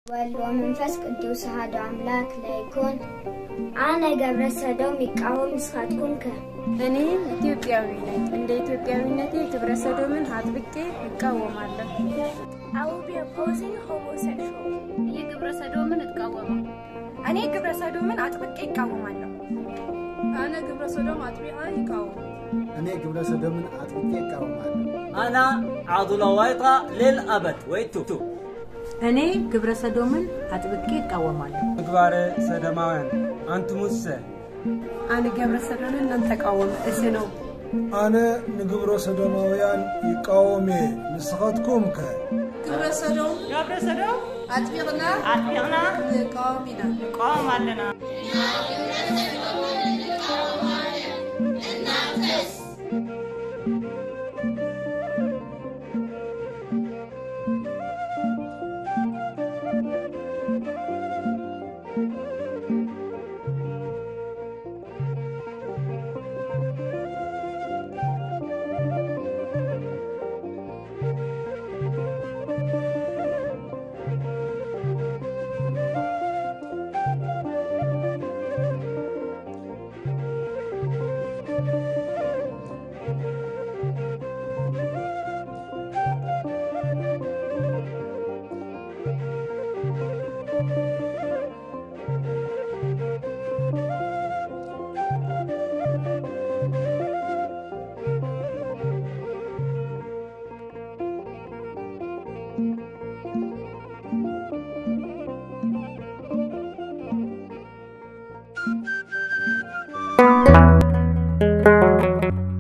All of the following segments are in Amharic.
ወልድ ወመንፈስ ቅዱስ አሐዱ አምላክ ለይኩን አነ ገብረ ሰዶም ይቃወም ንስኻትኩም ከ እኔ ኢትዮጵያዊ ነኝ። እንደ ኢትዮጵያዊነቴ ግብረ ሰዶምን አጥብቄ እቃወማለሁ። ይህ ግብረ ሰዶምን እቃወማለሁ። እኔ ግብረ ሰዶምን አጥብቄ ይቃወማለሁ። አነ ግብረ ሰዶም አጥቢቃ ይቃወም እኔ ግብረ ሰዶምን አጥብቄ እቃወማለሁ። أنا عضو وايطة للأبد ويتو እኔ ግብረ ሰዶምን አጥብቄ እቃወማለሁ። ምግባረ ሰዶማውያን አንትሙሰ አነ ገብረ ሰዶምን ነንተቃወም እዚ ነው። ኣነ ንግብሮ ሰዶማውያን ይቃወሜ ንስኻትኩም ከ ግብረ ሰዶም ግብረ ሰዶም አጥቢቅና አጥቢቅና ንቃወም ኢና ንቃወም ኣለና።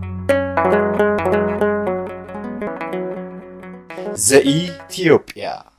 ዘኢትዮጵያ